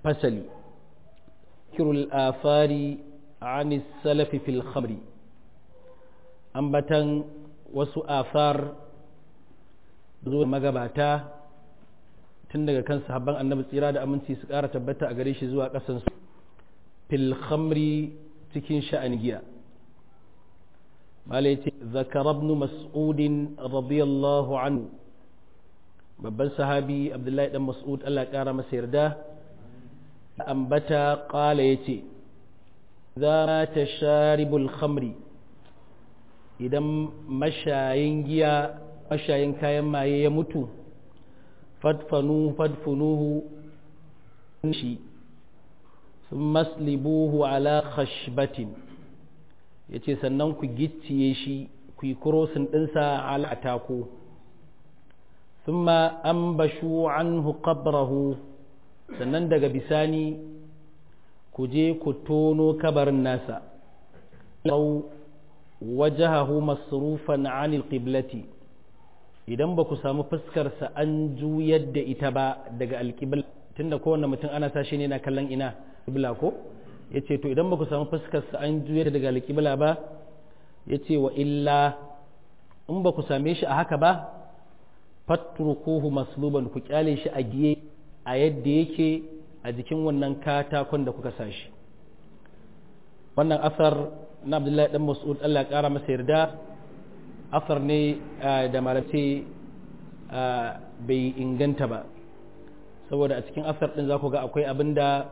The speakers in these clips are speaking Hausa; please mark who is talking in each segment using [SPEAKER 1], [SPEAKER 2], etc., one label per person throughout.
[SPEAKER 1] fasali kirul afari an salafi fil khamri ambatan wasu afar zuwa magabata tun daga kan sahabban annabi tsira da aminci su ƙara tabbata a gare shi zuwa ƙasansu fil khamri cikin sha'an giya mala yace zakara ibn mas'ud radiyallahu anhu babban sahabi abdullahi dan mas'ud Allah ya ƙara masa yarda ambata qala yace za ta sharibul khamri idan mashayin giya mashayin kayan maye ya mutu fadfanu fadfunuhu shi sun maslibuhu ala khashbatin ya ce sannan ku gicciye shi ku yi kurosin ɗinsa ala atako sun ma an bashu an qabrahu sannan daga bisani ku je ku tono kabarin nasa wajahahu masrufan anil qiblati idan ba ku samu fuskarsa an juyar da ita ba daga alƙibla tunda kowane mutum ana sashi ne na kallon ina ƙibla ko ya ce to idan ba ku samu fuskarsa an juyar daga alƙibla ba ya ce wa illa in ba ku same shi a haka ba fatrukuhu masluban ku kyale shi a giye a yadda yake a jikin wannan katakon da kuka sashi wannan asar na abdullahi dan mas'ud Allah ya kara masa yarda asar ne da malace bai inganta ba saboda a cikin asar din za ku ga akwai abin da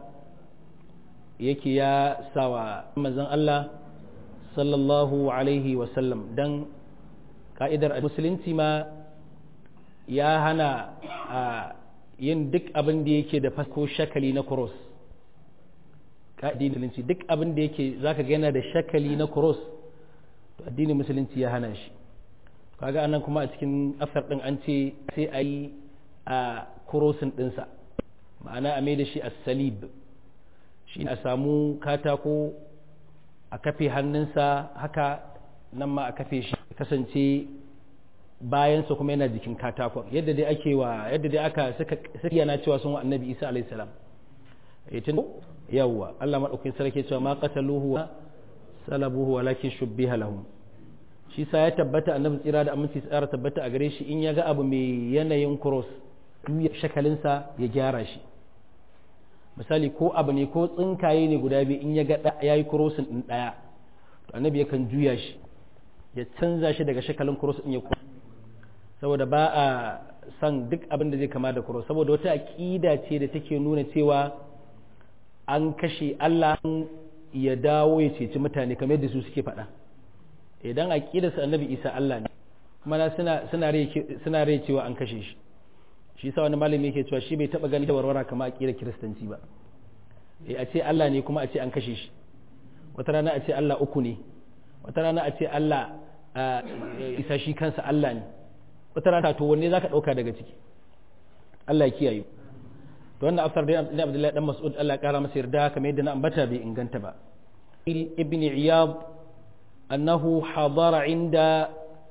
[SPEAKER 1] yake ya sawa manzon Allah sallallahu alaihi wasallam don ka'idar musulunci ma ya hana yin duk abin da yake da fasko shakali na cross addinin musulunci duk abin da yake zaka ga yana da shakali na cross to addinin musulunci ya hana shi kaga anan kuma a cikin asar din an ce sai a yi a crossin dinsa ma'ana a mai da shi a salib shi a samu katako a kafe hannunsa haka nan ma a kafe shi kasance bayansa kuma yana jikin katakon yadda dai ake wa yadda dai aka suka yana cewa sun wa annabi isa alaihi salam tun yawwa Allah madaukakin sarki cewa ma qataluhu wa salabuhu walakin shubbiha lahum shi sa ya tabbata annabi tsira da aminci tsara tabbata a gare shi in ya ga abu mai yanayin cross ya shakalinsa ya gyara shi misali ko abu ne ko tsinkaye ne guda biyu in ya ga ya yi crossin din daya to annabi yakan juya shi ya canza shi daga shakalin cross din ya kuma saboda ba a san duk abin da zai kama da cross saboda wata aqida ce da take nuna cewa an kashe Allah ya dawo ya ceci mutane kamar yadda su suke faɗa idan aqidarsa annabi Isa Allah ne kuma suna suna suna rai cewa an kashe shi shi sa wani malami yake cewa shi bai taba gani da warwara kamar aqidar kiristanci ba eh a ce Allah ne kuma a ce an kashe shi wata rana a ce Allah uku ne wata rana a ce Allah isa shi kansa Allah ne wata rana to wanne zaka dauka daga ciki Allah ya kiyaye to wannan afsar dai Abdullahi dan Mas'ud Allah ya kara masa yarda kamar yadda na ambata bai inganta ba ibn Iyad annahu hadara inda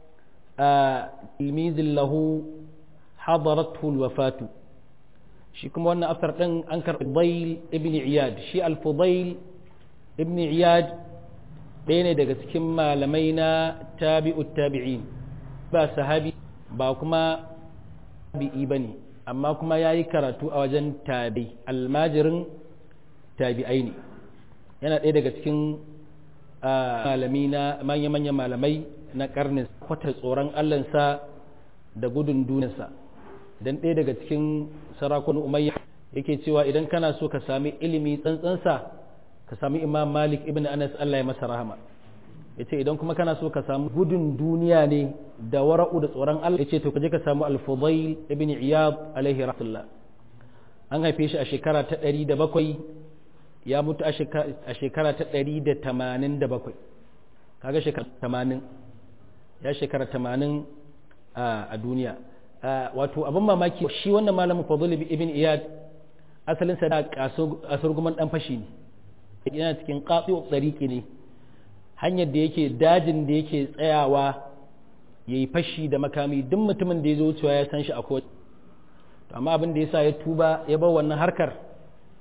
[SPEAKER 1] tilmiz lahu hadarathu alwafatu shi kuma wannan afsar din an karɓi Fudail ibn Iyad shi al-Fudail ibn Iyad ɗaya ne daga cikin malamai na tabi'ut tabi'in ba sahabi ba kuma tabi'i ba ne amma kuma ya yi karatu a wajen tabi almajirin tabi'ai ne yana ɗaya daga cikin malami na manya-manyan malamai na karnin kwata tsoron allansa da gudun duniyarsa don ɗaya daga cikin sarakun umayya yake cewa idan kana so ka sami ilimi tsantsansa ka sami imam malik ibn anas allah ya masa rahama ya ce idan kuma kana so ka samu gudun duniya ne da wara'u da tsoron allah ya ce to kaje ka samu al-fudail ibn iyad alaihi rahmatullah an haife shi a shekara ta ɗari da bakwai ya mutu a shekara ta ɗari da tamanin da bakwai kaga shekara tamanin ya shekara tamanin a duniya wato abin mamaki shi wannan malamin fadl ibn iyad asalinsa da kasurguman dan fashi ne yana cikin ƙaƙi tsariki ne hanyar da yake dajin da yake tsayawa ya yi fashi da makami duk mutumin da ya zo wucewa ya san shi a kowace amma abin da ya sa ya tuba ya bar wannan harkar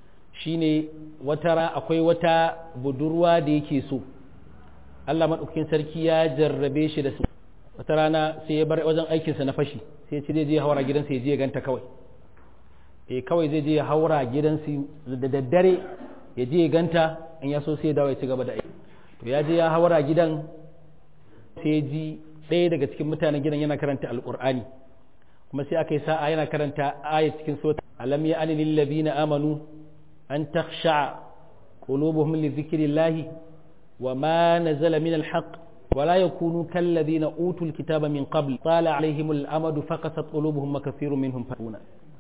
[SPEAKER 1] shine wata ra akwai wata budurwa da yake so Allah maɗaukakin sarki ya jarrabe shi da su wata rana sai ya bar wajen aikinsa na fashi sai ya ci zai je ya haura gidansa ya je ya ganta kawai eh kawai zai je ya haura gidansa da daddare ya je ya ganta in ya so sai ya dawo ya ci gaba da aiki to ya je ya haura gidan sai ji ɗaya daga cikin mutanen gidan yana karanta alƙur'ani kuma sai aka yi sa'a yana karanta aya cikin sura alam ya anil ladina amanu an takhsha qulubuhum li dhikrillahi wa ma nazala min alhaq ولا يكونوا كالذين أوتوا الكتاب من قبل طال عليهم الأمد فقست قلوبهم وكثير منهم فاتون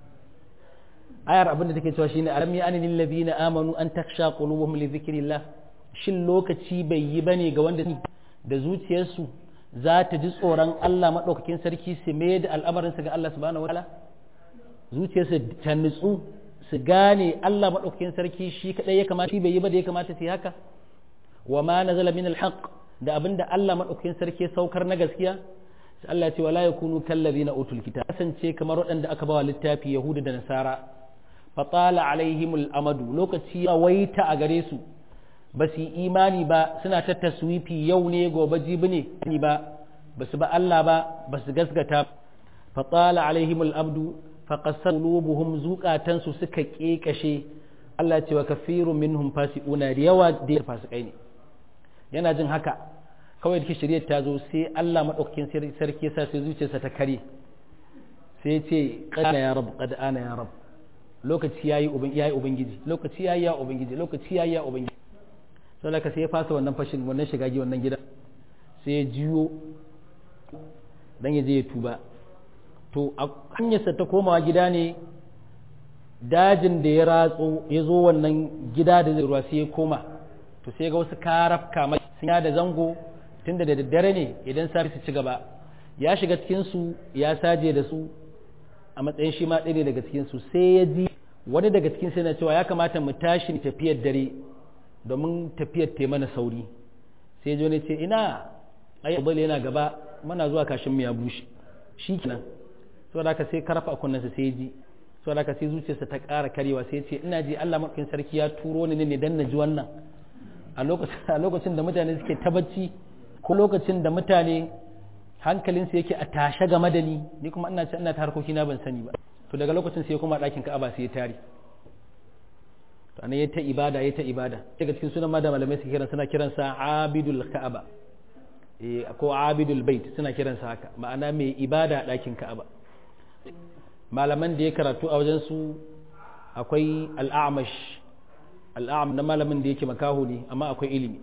[SPEAKER 1] ayar abin da take cewa shine alam ya anil ladina amanu an taksha qulubuhum li dhikrillah shin lokaci bai yi bane ga wanda da zuciyarsu za ta ji tsoron Allah madaukakin sarki su mai da al'amarinsa ga Allah subhanahu wataala zuciyarsu ta nutsu su gane Allah madaukakin sarki shi kadai ya kamata shi bai yi ba da ya kamata su yi haka wa ma nazala min alhaq da abinda Allah madaukakin sarki saukar na gaskiya sai Allah ya ce wala yakunu kallazina utul kitab kasance kamar waɗanda aka bawa littafi yahuda da nasara fatala alaihimul amadu lokaci waita a gare su ba su yi imani ba suna ta taswifi yau ne gobe jibi ne ba ba su ba Allah ba ba su gasgata fatala alaihimul abdu faqassat qulubuhum zuqatan su suka kekashe Allah ce wa kafirun minhum fasiquna da yawa da fasikai ne yana jin haka kawai da shari'ar ta zo sai Allah madaukakin sarki sa sai zuciyarsa ta kare sai ce qad ya rab qad ana ya rab lokaci yayi uban yayi ubangiji lokaci yayi ya ubangiji lokaci yayi ya ubangiji sai laka sai ya fasa wannan fashin wannan shiga gi wannan gida sai ya jiyo dan ya je ya tuba to a hanyarsa ta komawa gida ne dajin da ya ratso ya zo wannan gida da ruwa sai ya koma to sai ga wasu karafka mai sun da zango tunda da daddare ne idan safi su ci gaba ya shiga cikin su ya saje da su a matsayin shi ma ɗaya ne daga cikin su sai ya ji wani daga cikin sai na cewa ya kamata mu tashi tafiyar dare domin tafiyar ta mana sauri sai jo ne ce ina ai abul yana gaba muna zuwa kashin mu ya bushe shi kenan saboda haka sai karfa a kunnensa sai ya ji saboda haka sai zuciyarsa ta ƙara karewa sai ya ce ina ji Allah madaukakin sarki ya turo ni ne dan na ji wannan a lokacin da mutane suke ta bacci ko lokacin da mutane hankalinsu yake a tashe game da ni ni kuma ina ce ina ta harkoki na ban sani ba to daga lokacin sai kuma ɗakin ka'aba sai ya tare to anan ya ta ibada ya ta ibada daga cikin sunan ma da malamai suke kiran suna kiransa abidul ka'aba eh ko abidul bait suna kiransa haka ma'ana mai ibada a ɗakin ka'aba malaman da ya karatu a wajen su akwai al'amash al'am na malamin da yake makaho ne amma akwai ilimi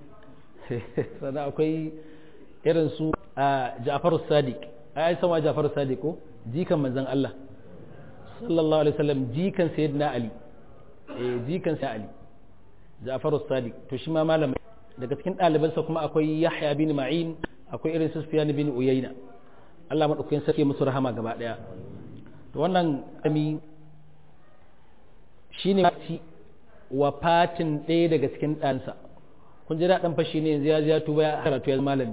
[SPEAKER 1] sannan akwai irin su a Ja'far Sadiq ai sama Ja'far Sadiq ko jikan manzon Allah sallallahu alaihi wasallam jikan sayyidina Ali eh jikan sayyidina Ali Ja'far Sadiq to shi ma malamin daga cikin ɗalibansa kuma akwai Yahya bin Ma'in akwai irin su Sufyan bin Uyayna Allah madaukakin sarki musu rahama gaba daya to wannan ami shine wafatin ɗaya daga cikin ɗansa kun ji daɗin fashi ne yanzu ya ya tuba ya karatu ya malami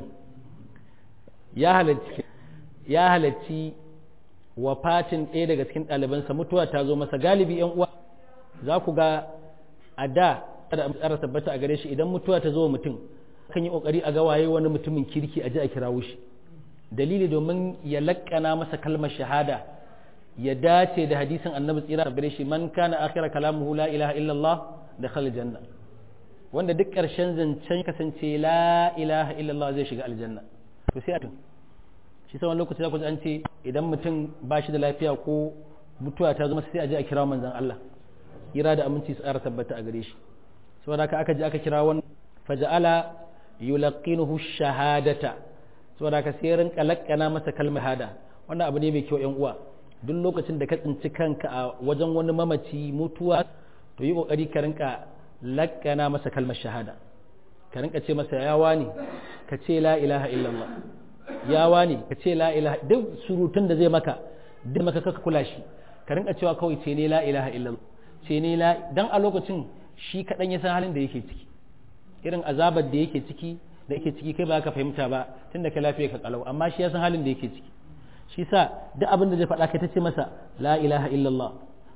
[SPEAKER 1] ya halarci ya halarci wafatin ɗaya daga cikin ɗalibansa mutuwa ta zo masa galibi yan uwa za ku ga a da da tsara tabbata a gare shi idan mutuwa ta zo wa mutum kan yi kokari a ga waye wani mutumin kirki a ji a kirawo shi dalili domin ya lakkana masa kalmar shahada ya dace da hadisin annabi tsira a gare shi man kana akhira kalamuhu la ilaha illallah da khal janna wanda duk ƙarshen zancen kasance la ilaha illallah zai shiga aljanna to sai a tun shi sai wani lokaci za ku ji an ce idan mutum ba shi da lafiya ko mutuwa ta zama sai a je a kira manzon Allah kira da aminci su tsara tabbata a gare shi saboda haka aka je aka kira wani faja'ala yulaqinuhu shahadata saboda haka sai rinka lakkana masa kalmar hada wannan abu ne mai kyau yan uwa duk lokacin da ka tsinci kanka a wajen wani mamaci mutuwa to yi kokari ka rinka lakkana masa kalmar shahada ka rinka ce masa yawa ne ka ce la ilaha illallah yawa ne ka ce la ilaha duk surutun da zai maka duk maka kaka kula shi ka rinka cewa kawai ce ne la ilaha illallah ce ne la dan a lokacin shi kadan ya san halin da yake ciki irin azabar da yake ciki da yake ciki kai ba ka fahimta ba tunda ka lafiya ka kalau amma shi ya san halin da yake ciki shi sa duk abin da zai faɗa kai ta ce masa la ilaha illallah ka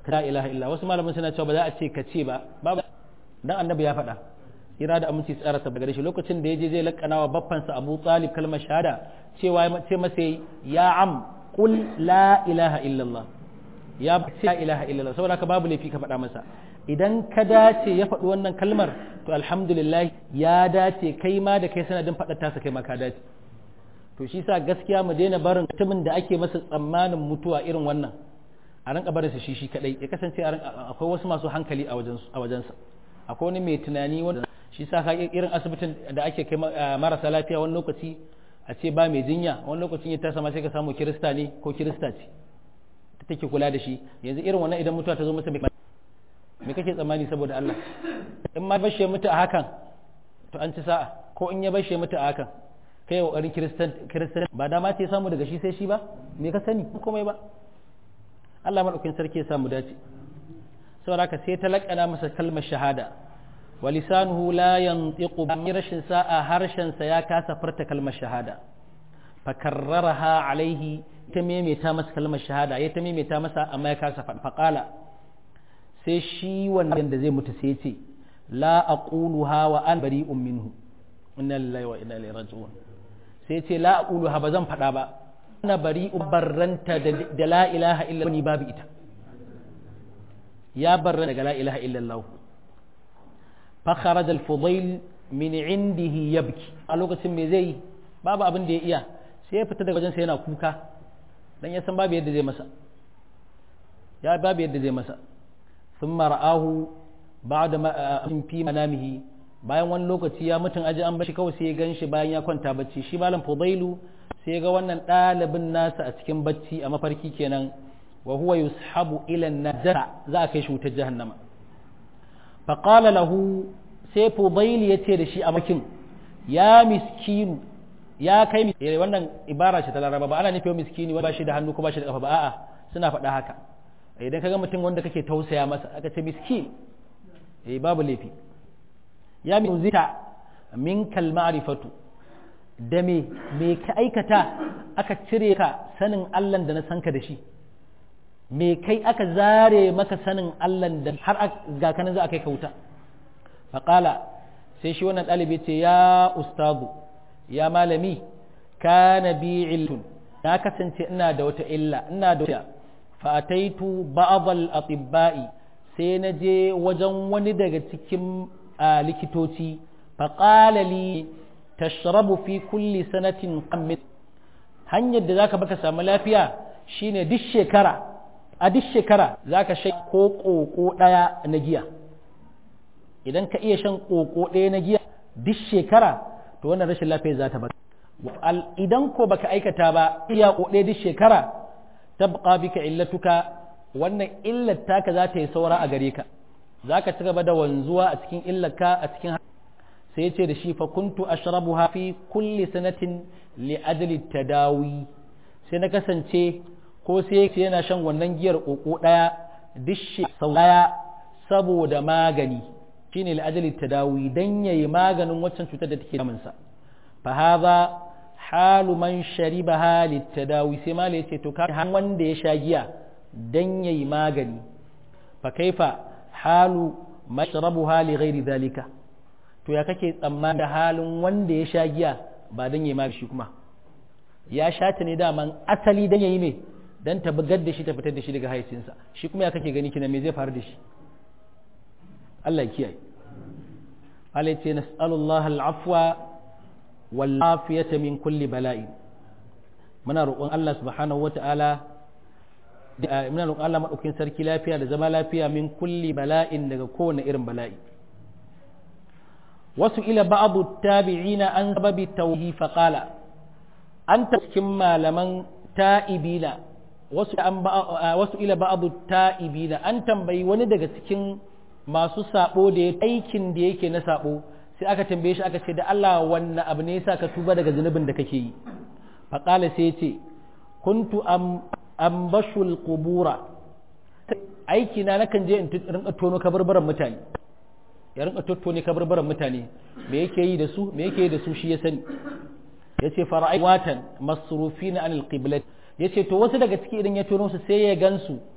[SPEAKER 1] la ilaha illa wasu malaman suna cewa ba za a ce ka ce ba babu dan annabi ya faɗa ira da aminci tsara ta gare shi lokacin da yaje zai lakana wa baffansa Abu Talib kalmar shahada cewa ce masa ya am qul la ilaha illallah ya ce la ilaha illallah saboda ka babu laifi ka faɗa masa idan ka dace ya faɗi wannan kalmar to alhamdulillah ya dace kai ma da kai sanadin faɗar tasa kai ma ka dace to shi sa gaskiya mu daina barin mutumin da ake masa tsammanin mutuwa irin wannan a rinka barin shi shi kadai ya kasance akwai wasu masu hankali a wajensa akwai wani mai tunani wanda shi sa ka irin asibitin da ake kai marasa lafiya wani lokaci a ce ba mai jinya wani lokacin ya tasa ma sai ka samu kirista ne ko kirista ce ta take kula da shi yanzu irin wannan idan mutuwa ta zo masa me kake tsammani saboda Allah in ma bashe mutu a hakan to an ci sa'a ko in ya bashe mutu a hakan kai kokarin kiristan kiristan ba dama ce samu daga shi sai shi ba me ka sani komai ba Allah madaukakin sarki ya samu dace saboda haka sai ta lakana masa kalmar shahada wa lisanuhu la yantiqu bi rashin sa'a harshen sa ya kasa furta kalmar shahada fa karraraha alaihi ta maimaita masa kalmar shahada ya ta maimaita masa amma ya kasa faqala sai shi wannan da zai mutu sai ya ce la aquluha wa an bari'un minhu inna lillahi wa inna ilaihi raji'un sai ce la aquluha ba zan faɗa ba ana bari barranta da la ilaha illa ni babu ita ya barra daga la ilaha illa Allah fa kharaja al-fudayl min indihi yabki a lokacin me zai babu abin da ya iya sai ya fita daga wajen sa yana kuka dan ya san babu yadda zai masa ya babu yadda zai masa thumma ra'ahu ba'da ma fi manamihi bayan wani lokaci ya mutum aji an bashi kawai sai ya gan shi bayan ya kwanta bacci shi malam fudailu sai ya ga wannan ɗalibin nasa a cikin bacci a mafarki kenan wa huwa yushabu ila najara za a kai shi wutar jahannama fa qala lahu sai fudailu ya ce da shi a makin ya miskinu ya kai miskini wannan ibara ce ta laraba ba ana nufin miskini ba shi da hannu ko ba shi da kafa ba a'a suna faɗa haka idan kaga mutum wanda kake tausaya masa aka ce miskin eh babu laifi ya min zita min kalmarifatu da me me ka aikata aka cire ka sanin Allah da na san ka da shi me kai aka zare maka sanin Allah da har ga kanan za a kai ka wuta faƙala sai shi wannan ɗalibi ce ya ustazu ya malami kana bi iltun na kasance ina da wata illa ina da wata fa'ataitu ba'd al-atibba'i sai na je wajen wani daga cikin a likitoci faƙala li tashrabu fi kulli sanatin qammit hanyar da zaka baka samu lafiya shine duk shekara a duk shekara zaka shan ko koko daya na giya idan ka iya shan koko daya na giya duk shekara to wannan rashin lafiya za ta baka idan ko baka aikata ba iya ko daya duk shekara tabqa bika illatuka wannan illar taka za ta yi saura a gare ka za ka ci gaba da wanzuwa a cikin illaka a cikin sai ya ce da shi fa kuntu ashrabuha fi kulli sanatin li ajli tadawi sai na kasance ko sai yana shan wannan giyar koko daya dishi sau daya saboda magani shine li ajli tadawi dan yayi maganin waccan cutar da take damun sa fa hadha halu man sharibaha litadawi sai ma yace to ka wanda ya sha giya dan yayi magani fa kaifa halu mashrabuha li ghairi zalika to ya kake tsammani da halin wanda ya sha giya ba dan yayi magani shi kuma ya sha ta ne daman asali dan yayi me dan ta bugar da shi ta fitar da shi daga haicinsa shi kuma ya kake gani kina me zai faru da shi Allah ya kiyaye Allah ya ce nas'alullah al-afwa wal afiyata min kulli bala'i muna roƙon Allah subhanahu wata'ala muna roƙon Allah maɗaukin sarki lafiya da zama lafiya min kulli bala'in daga kowane irin bala'i wasu ila ba'adu tabi'ina an sababi tauhi faqala an ta cikin malaman ta'ibina wasu an wasu ila ba'adu ta'ibina an tambayi wani daga cikin masu sabo da ya aikin da yake na sabo sai aka tambaye shi aka ce da Allah wannan abu ne yasa ka tuba daga zunubin da kake yi faqala sai ya ce kuntu am ambashul kubura aiki na nakan je in rinka tono kabarbaran mutane ya rinka tottone kabarbaran mutane me yake yi da su me yake yi da su shi ya sani yace fara'ai watan masrufina anil qiblat yace to wasu daga ciki idan ya tono su sai ya gansu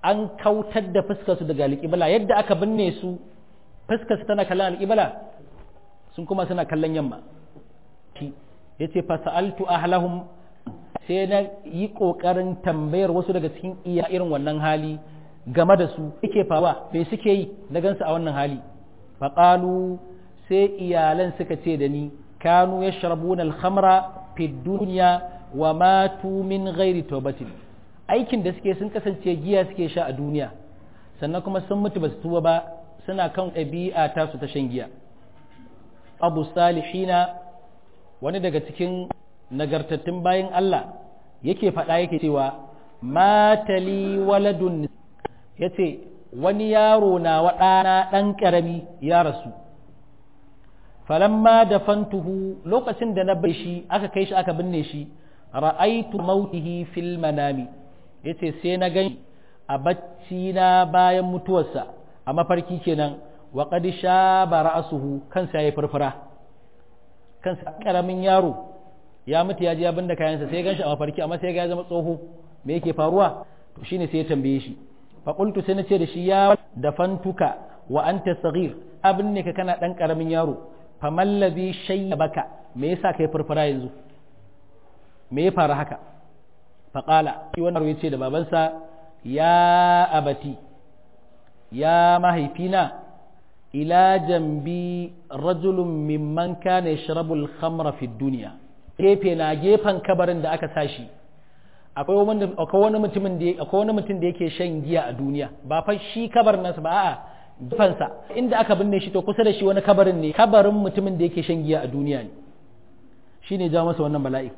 [SPEAKER 1] an kautar da fuskarsu daga alƙibla yadda aka binne su fuskarsu tana kallon alƙibla sun kuma suna kallon yamma ya ce fasa'altu ahlahum sai na yi ƙoƙarin tambayar wasu daga cikin iya irin wannan hali game da su yake fawa bai suke yi na gansu a wannan hali faƙalu sai iyalan suka ce da ni kanu ya sharabuna alhamra fi duniya wa matu min ghairi taubatin aikin da suke sun kasance giya suke sha a duniya sannan kuma sun mutu ba su tuba ba suna kan ɗabi'a ta su ta shan giya abu salihina wani daga cikin nagartattun bayan Allah yake faɗa yake cewa matali waladun ya ce wani yaro na waɗana ɗan ƙarami ya rasu falamma da fantuhu lokacin da na bai shi aka kai shi aka binne shi ra'aitu mautihi fil manami yace sai na gani a bacci na bayan mutuwarsa a mafarki kenan wa qad shaba ra'suhu kansa yayi furfura kansa karamin yaro ya mutu ya je ya binne kayansa sai ya ganshi a mafarki amma sai ya ga ya zama tsoho me yake faruwa to shine sai ya tambaye shi fa qultu sai na ce da shi ya dafantuka wa anta saghir abin ne ka kana dan karamin yaro fa mallazi shayyabaka me yasa kai furfura yanzu me ya faru haka faƙala shi wannan ya ce da babansa ya abati ya mahaifina ila jambi rajulun mimman kana yashrabu al-khamra fi dunya gefe na gefen kabarin da aka sashi akwai wani akwai wani mutumin da akwai wani mutum da yake shan giya a duniya ba fa shi kabarin nasa ba a'a gefansa inda aka binne shi to kusa da shi wani kabarin ne kabarin mutumin da yake shan giya a duniya ne shine ja masa wannan bala'i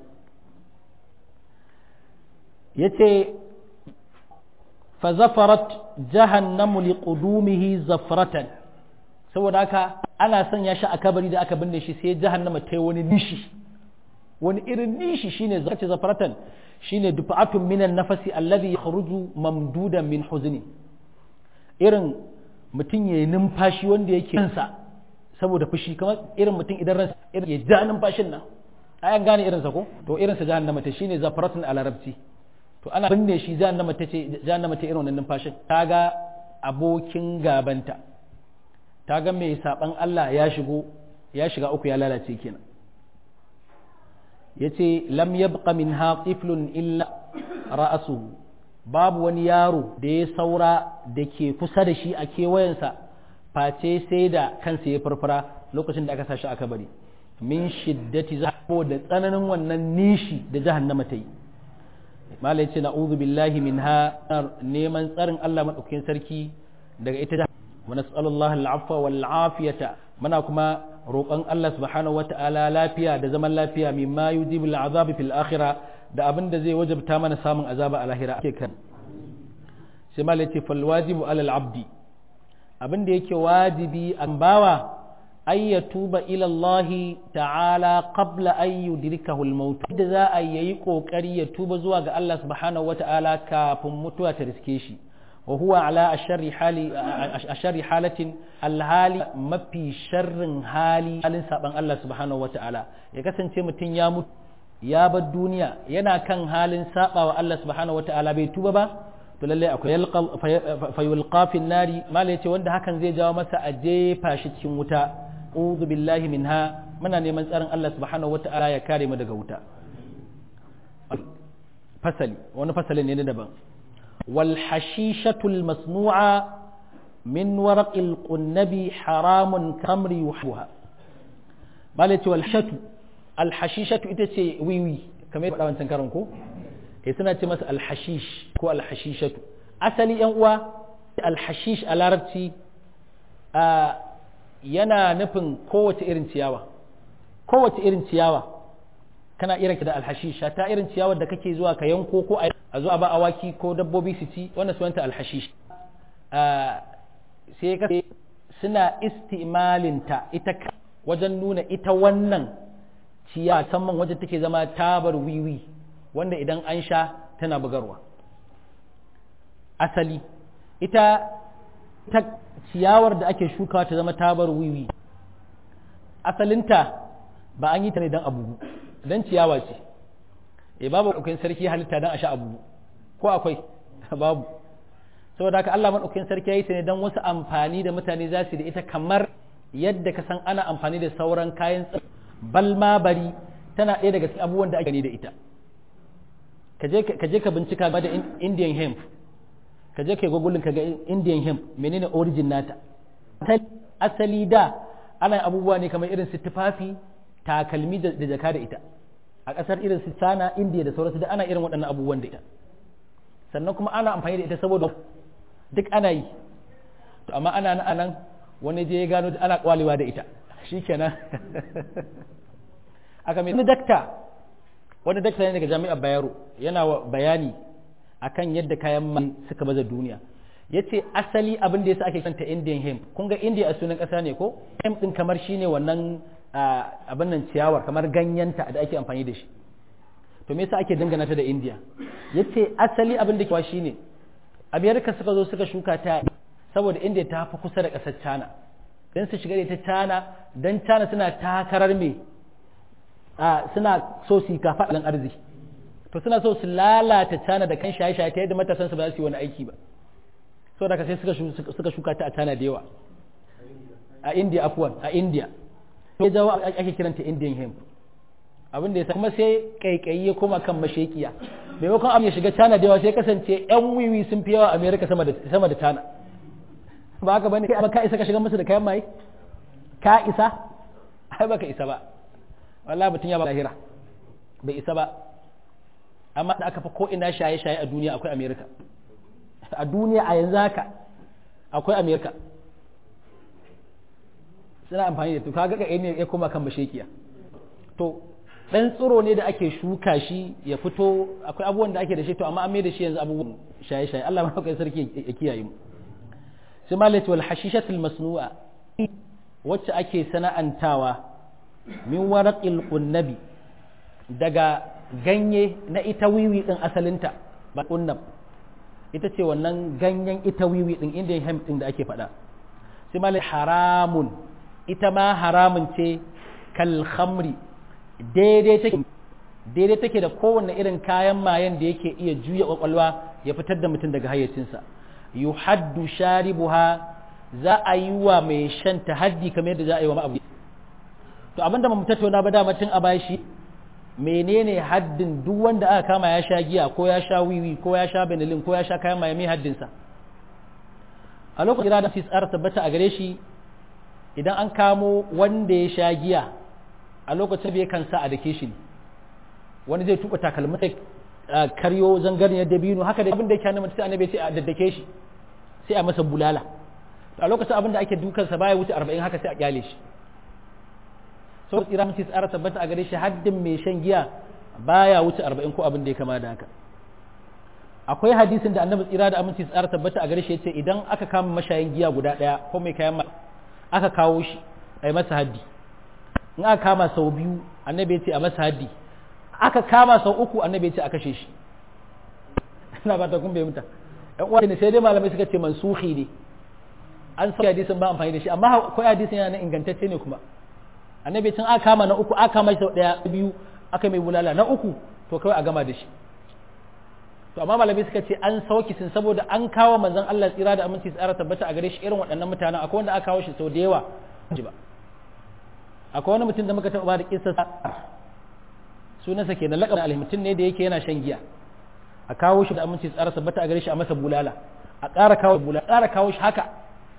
[SPEAKER 1] yace fa zafarat jahannamu li qudumihi zafratan saboda haka ana sanya shi a kabari da aka binne shi sai jahannama ta yi wani nishi wani irin nishi shine zace zafratan shine dufa'atun minan nafasi alladhi yakhruju mamdudan min huzni irin mutum yayi numfashi wanda yake kansa saboda fushi kamar irin mutum idan ransa irin ya ja numfashin nan ayan gane irinsa ko to irinsa jahannama ta shine zafratun a larabci to ana binne shi jahannama ta ce jahannama ta irin wannan numfashin ta ga abokin gabanta ta ga mai saban Allah ya shigo ya shiga uku ya lalace kenan yace lam yabqa minha tiflun illa ra'asuhu babu wani yaro da ya saura da ke kusa da shi a kewayensa face sai da kansa ya farfara lokacin da aka sa shi aka bari min shiddati zabo da tsananin wannan nishi da jahannama ta yi mala yace na'udhu billahi minha neman tsarin Allah madaukakin sarki daga ita wa nas'alullahi al'afwa wal afiyata muna kuma roƙon Allah subhanahu wata'ala lafiya da zaman lafiya mimma yujibu al'azabi fil akhirah da abin da zai wajabta mana samun azaba a lahira ake kan sai mala yace fal wajibu alal abdi abin da yake wajibi an bawa ay ya tuba ila Allah ta'ala qabla an yudrikahu al-maut da za a yayi kokari ya tuba zuwa ga Allah subhanahu wata'ala kafin mutuwa ta riske shi wa huwa ala asharri hali asharri halatin alhali mafi sharrin hali halin saban Allah subhanahu wata'ala ya kasance mutum ya mutu ya bar duniya yana kan halin saba wa Allah subhanahu wata'ala bai tuba ba to lalle akwai fayulqa fi nari mala yace wanda hakan zai jawo masa a jefa shi cikin wuta a'udhu billahi minha muna neman tsarin Allah subhanahu wata'ala ya kare mu daga wuta fasali wani fasali ne na daban wal hashishatul masnu'a min waraqil qunnabi haramun kamri yuhuha malati wal hashatu al hashishatu ita ce wiwi kamar yadda wancan karan ko eh suna ce masa al hashish ko al hashishatu asali yan uwa al hashish a larabci yana nufin kowace irin ciyawa kowace irin ciyawa kana irin da alhashisha ta irin ciyawar da kake zuwa ka yanko ko a zuwa ba awaki ko dabbobi su ci wannan sunanta alhashish sai ka suna istimalinta ita wajen nuna ita wannan ciyawa musamman wajen take zama tabar wiwi wanda idan an sha tana bugarwa asali ita ta ciyawar da ake shukawa ta zama tabar wiwi asalinta ba an yi ta ne don abu don ciyawa ce e babu akwai sarki halitta don a sha abu ko akwai babu saboda haka Allah madaukakin sarki yayi ta ne dan wasu amfani da mutane za su da ita kamar yadda ka san ana amfani da sauran kayan balma bari tana ɗaya daga cikin abubuwan da ake gani da ita ka je ka bincika ba da indian hemp ka je ka yi gogulin ka ga indian hemp menene origin nata asali da ana abubuwa ne kamar irin su tufafi takalmi da jaka da ita a ƙasar irin su sana indiya da sauransu da ana irin waɗannan abubuwan da ita sannan kuma ana amfani da ita saboda duk ana yi to amma ana nan anan wani je ya gano ana kwalewa da ita shikenan aka mai dakta wani dakta ne daga jami'ar bayero yana bayani akan yadda kayan man suka baza duniya ya ce asali abin da ya sa ake kanta indian hemp kun ga india a sunan ƙasa ne ko hemp ɗin kamar shine wannan abin nan ciyawar kamar ganyenta da ake amfani da shi to me yasa ake dangana ta da india ya ce asali abin da kewa shine amerika suka zo suka shuka ta saboda india ta fi kusa da ƙasar china don su shiga da ita china don china suna takarar me suna so su yi kafaɗin arziki to suna so su lalata cana da kan shaye-shaye ta yadda matasansu ba za su yi wani aiki ba so da sai suka shuka ta a cana da yawa a india afuwan a india to ya jawo ake kiranta indian hemp abin da ya kuma sai kaikayi ya koma kan mashekiya maimakon abin ya shiga cana da yawa sai kasance yan wiwi sun fi yawa america sama da sama da cana ba haka bane kai ka isa ka shiga musu da kayan maye ka isa ai baka isa ba wallahi mutum ya ba lahira bai isa ba amma da aka fi ko ina shaye-shaye a duniya akwai amerika a duniya a yanzu haka akwai amerika suna amfani da to kaga ga ne ya koma kan mashekiya to dan tsiro ne da ake shuka shi ya fito akwai abubuwan da ake da shi to amma an mai da shi yanzu abubuwan shaye-shaye Allah ma kai sarki ya kiyaye mu sai malati wal hashishatul masnu'a wacce ake sana'antawa min waraqil qunnabi daga ganye na ita wiwi din asalinta ba kunnab ita ce wannan ganyen ita wiwi din indian hemp din da ake faɗa sai malai haramun ita ma haramun ce kal khamri daidai take daidai take da kowanne irin kayan mayen da yake iya juya kwakwalwa ya fitar da mutum daga hayyacinsa yuhaddu sharibuha za a yi wa mai shan haddi kamar yadda za a yi wa ma'abu to abinda mu tattauna ba dama tun a bashi menene haddin duk wanda aka kama ya sha giya ko ya sha wiwi ko ya sha benelin ko ya sha kayan maye mai haddinsa a lokacin da su tsara tabbata a gare shi idan an kamo wanda ya sha giya a lokacin bai kansa a dake shi wani zai tuba takalmi sai karyo zangarniyar dabino haka da abin da yake hannun sai annabi sai a daddake shi sai a masa bulala a lokacin abin da ake dukansa baya wuce 40 haka sai a kyale shi sau tsira mace tsara tabbata a gare shi haddin mai shan giya baya wuce arba'in ko abin da ya kama da haka akwai hadisin da annabi tsira da aminci tsara tabbata a gare shi yace idan aka kama mashayin giya guda daya ko mai kayan aka kawo shi a yi masa haddi in aka kama sau biyu annabi ya ce a masa haddi aka kama sau uku annabi ya ce a kashe shi ina ba ta kun bai muta yan uwa ne sai dai malamai suka ce mansuhi ne an sauya hadisin ba amfani da shi amma akwai hadisin yana ingantacce ne kuma annabi tun aka kama na uku aka kama sau daya biyu aka mai bulala na uku to kawai a gama da shi to amma malamai suka ce an sauki sun saboda an kawo manzon Allah tsira da aminci tsara tabbata a gare shi irin waɗannan mutanen akwai wanda aka kawo shi sau da yawa ba akwai wani mutum da muka taɓa da kissa sunansa ke na laƙar alhi mutum ne da yake yana shan giya a kawo shi da aminci tsara tabbata a gare shi a masa bulala a ƙara kawo bulala ƙara kawo shi haka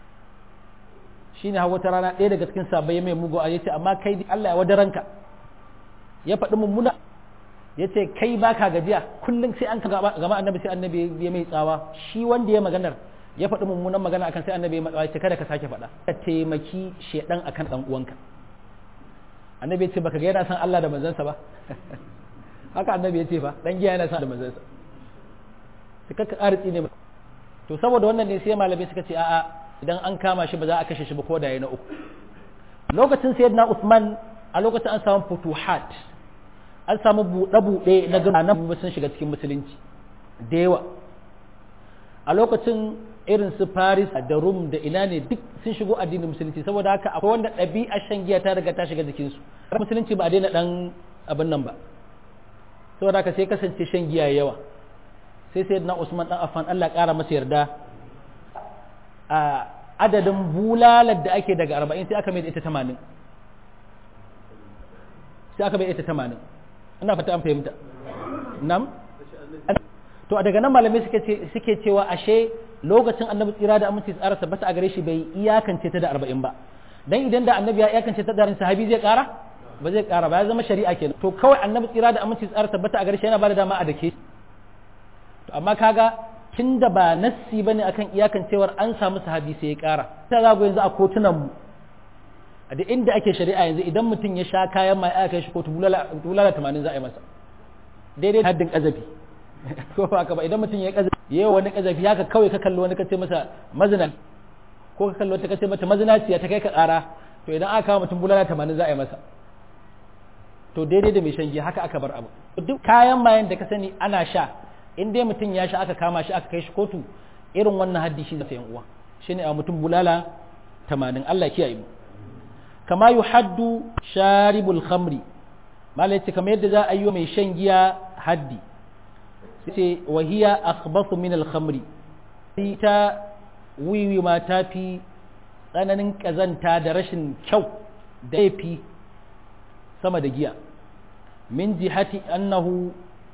[SPEAKER 1] shine hawa ta rana ɗaya daga cikin sabai mai mugu a yace amma kai Allah ya wadaranka ya faɗi mummuna ya ce kai baka gajiya kullum sai an ka gama annabi sai annabi ya mai tsawa shi wanda ya maganar ya faɗi mummunan magana akan sai annabi ya matsawa ya ce kada ka sake faɗa ka taimaki shedan akan dan uwanka annabi ya ce baka ga yana san Allah da manzansa ba haka annabi ya ce fa dan giya yana san da manzansa sai ka arziki ne to saboda wannan ne sai malamai suka ce a'a idan an kama shi ba za a kashe shi ba ko da ya na uku lokacin sayyidina Usman a lokacin an samu futuhat an samu buɗe-buɗe na gama nan sun shiga cikin musulunci da yawa a lokacin irin su Paris da Rum da ina ne duk sun shigo addinin musulunci saboda haka akwai wanda ɗabi'a shan giya ta riga ta shiga jikinsu musulunci ba a daina ɗan abin nan ba saboda haka sai kasance shan giya yawa sai sayyidina Usman dan Affan Allah ƙara masa yarda adadin bulalar da ake daga arba'in sai aka mai da ita tamanin sai aka mai da ita tamanin ina fata an fahimta nam to a daga nan malamai suke cewa ashe lokacin annabi tsira da aminci tsara tabbata a gare shi bai iyakance ta da arba'in ba dan idan da annabi ya iyakance ta da sahabi zai kara ba zai kara ba ya zama shari'a kenan to kawai annabi tsira da aminci tsara tabbata a gare shi yana bada dama a dake to amma kaga tun da ba nassi bane akan iyakancewar an samu sahabi sai ya kara ta zago yanzu a kotunan mu a da inda ake shari'a yanzu idan mutum ya sha kayan mai aka kai shi kotu bulala 80 za a yi masa daidai haddin kazafi ko ba ka ba idan mutum ya kazafi yayi wani kazafi haka kawai ka kallo wani ka ce masa mazina ko ka kallo ta kace mata mazinaciya ta kai ka kara to idan aka kawo mutum bulala 80 za a yi masa to daidai da mai shan giya haka aka bar abu duk kayan mayan da ka sani ana sha in dai mutum ya sha aka kama shi aka kai shi kotu irin wannan haddi shi zai uwa shine a mutum bulala 80 Allah kiyaye mu kama yuhaddu sharibul khamri malai ce kamar yadda za a yi mai shan giya haddi sai wahiya akhbathu min al khamri ita wiwi ma ta fi tsananin kazanta da rashin kyau da yafi sama da giya min jihati annahu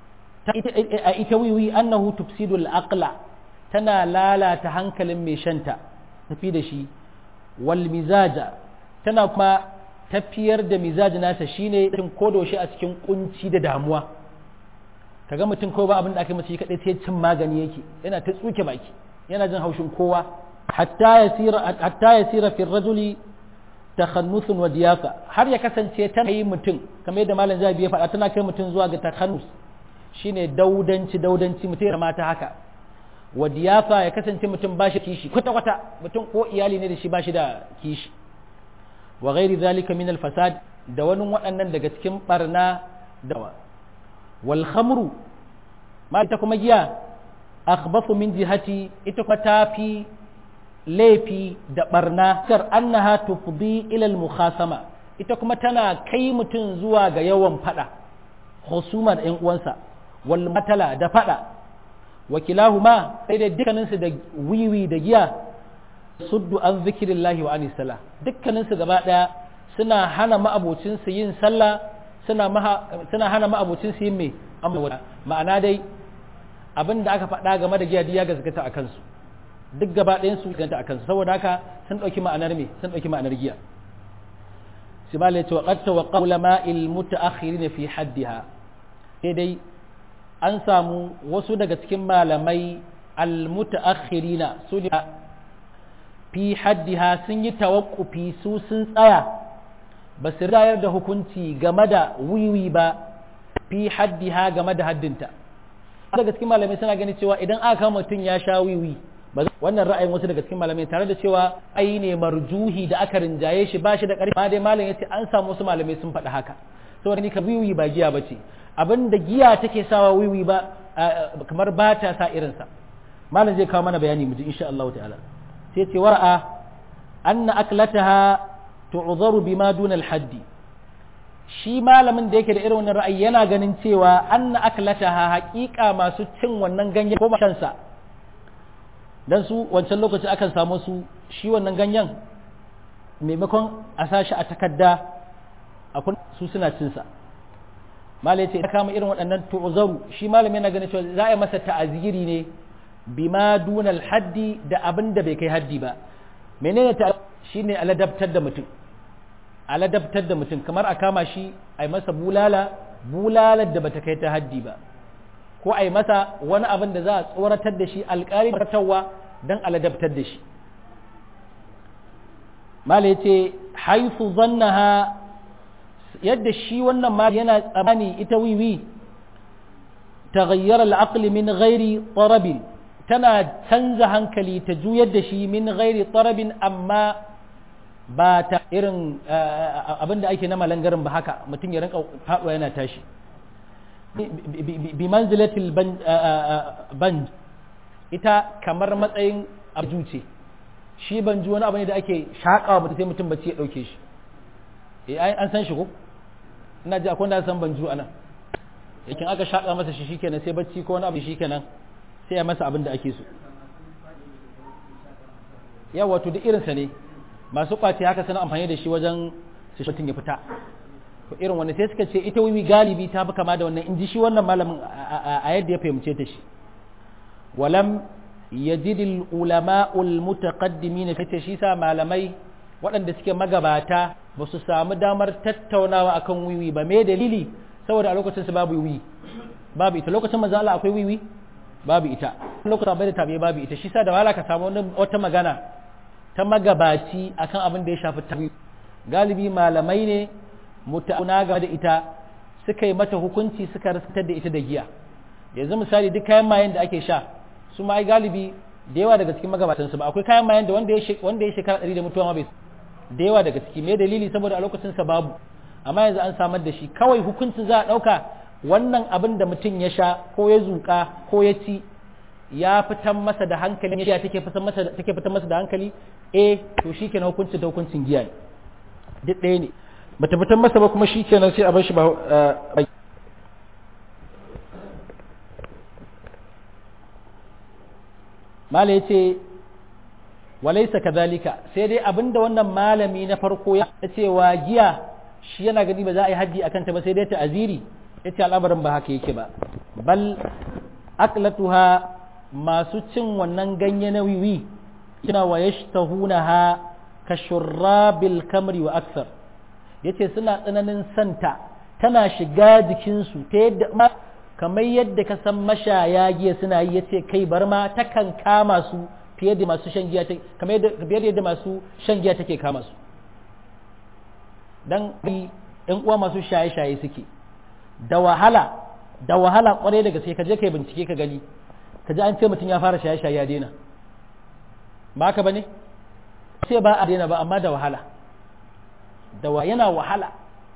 [SPEAKER 1] a ita wiwi annahu tufsidul aqla tana lalata hankalin mai shanta tafi da shi wal mizaja tana kuma tafiyar da mizaji nasa shine cikin kodoshi a cikin kunci da damuwa kaga mutum kawai ba abin da aka mace kadai sai cin magani yake yana ta tsuke baki yana jin haushin kowa hatta yasira hatta yasira fi rajuli takhannusun wa diyafa har ya kasance tana yi mutum kamar yadda malam zabi ya faɗa tana kai mutum zuwa ga takhannus shine daudanci daudanci mutum ya mata haka wa diyafa ya kasance mutum ba shi kishi kwata kwata mutum ko iyali ne da shi ba shi da kishi wa ghairi zalika min al fasad da wani waɗannan daga cikin barna da wal khamru ma ita kuma giya akhbathu min jihati ita kuma tafi laifi da barna kar annaha tufdi ila al mukhasama ita kuma tana kai mutum zuwa ga yawan fada husuma da ƴan uwansa wal matala da fada wakilahuma sai da dukkaninsu da wiwi da giya suddu an zikirillahi wa anis sala dukkaninsu gaba daya suna hana ma'abocinsu yin sallah suna suna hana ma'abocinsu yin me amma ma'ana dai abin da aka faɗa game da giya ya gaskata a kansu duk gaba ɗayan su gaskata a kansu saboda haka sun ɗauki ma'anar me sun ɗauki ma'anar giya shi ba ce wa qad tawaqqa ulama'il mutaakhirin fi haddiha sai dai an samu wasu daga cikin malamai al-mutaakhirina su ne fi haddiha sun yi tawakkufi su sun tsaya ba su rayar da hukunci game da wiwi ba fi haddiha game da haddinta daga cikin malamai suna gani cewa idan aka mutum ya sha wiwi wannan ra'ayin wasu daga cikin malamai tare da cewa ai ne marjuhi da aka rinjaye shi ba shi da ƙarfi ma dai malam yace an samu wasu malamai sun faɗi haka saboda ni ka wiwi ba giya bace abin da giya take sawa wiwi ba kamar ba ta sa irinsa malam zai kawo mana bayani mu ji insha Allah ta'ala sai ce wara'a anna aklataha tu'zaru bima duna al-haddi shi malamin da yake da irin wannan ra'ayi yana ganin cewa anna aklataha haƙiƙa masu cin wannan ganyen ko shansa dan su wancan lokaci akan samu su shi wannan ganyen maimakon a sashi a takarda a su suna cin sa malai ce ya kama irin waɗannan tu'zaru shi malamin yana ganin cewa za a yi masa ta'aziri ne bima dunal haddi da abin da bai kai haddi ba menene ta shine aladabtar da mutum aladabtar da mutum kamar a kama shi a yi masa bulala bulalar da bata kai ta haddi ba ko a yi masa wani abin da za a tsoratar da shi alƙari ratarwa don aladabtar da shi mala ya ce haifu zannaha yadda shi wannan ma yana tsamani ita wiwi ta gayyar al'aqli min ghairi tsarabin tana canza hankali ta juyar da shi min ghairi tsarabin amma ba ta irin abin da ake na malangarin ba haka mutum ya rinka faɗuwa yana tashi bi manzilatil ban ita kamar matsayin abju ce shi banju wani abu ne da ake shaƙawa mutum sai mutum bacci ya ɗauke shi an san shi ko ina ji akwai da san banju anan yakin aka shaƙa masa shi shikenan sai bacci ko wani abu shikenan sai ya masa abin da ake so yawa to duk irinsa ne masu kwace haka suna amfani da shi wajen su mutum ya fita to irin wanda sai suka ce ita wiwi galibi ta fi kama da wannan in ji shi wannan malamin a yadda ya fahimce ta shi walam yajidil ulama'ul mutaqaddimin kace shi sa malamai waɗanda suke magabata ba su samu damar tattaunawa akan wiwi ba me dalili saboda a lokacin su babu wiwi babu ita lokacin manzo Allah akwai wiwi babu ita lokacin bai da tabi babu ita shi sa da wala ka samu wata magana ta magabaci akan abin da ya shafi tabi galibi malamai ne mutuna game da ita suka yi mata hukunci suka rasatar da ita da giya yanzu misali duk kayan mayen da ake sha su ma ai galibi da yawa daga cikin magabatan su ba akwai kayan mayen da wanda ya wanda ya shekara 100 da mutuwa ma bai da yawa daga ciki me dalili saboda a lokacin sa babu amma yanzu an samar da shi kawai hukuncin za a dauka wannan abin da mutum ya sha ko ya zuka ko ya ci ya fitan masa da hankali ya take fitan masa take fitan masa da hankali eh to shikenan hukuncin da hukuncin giya ne duk ɗaya ne bata fitan masa ba kuma shikenan sai a bar shi ba mala yace walaisa kadhalika sai dai abinda wannan malami na farko ya cewa giya shi yana gani ba za a yi haddi akan ta ba sai dai ta aziri yace al'amarin ba haka yake ba bal aklatuha masu cin wannan ganye na wiwi kina wa yashtahunaha ka shurrabil kamri wa aksar yace suna tsananin santa tana shiga jikinsu ta yadda kamar yadda ka san mashaya giya suna yi yace kai bar ma takan kama su fiye da masu shan giya kamar yadda yadda masu shan giya take kama su dan ɗan uwa masu shaye-shaye suke da wahala da wahala kwarai da gaske ka je kai bincike ka gani ka ji an ce mutum ya fara shaye-shaye ya daina ba ka bane sai ba a daina ba amma da wahala da wa yana wahala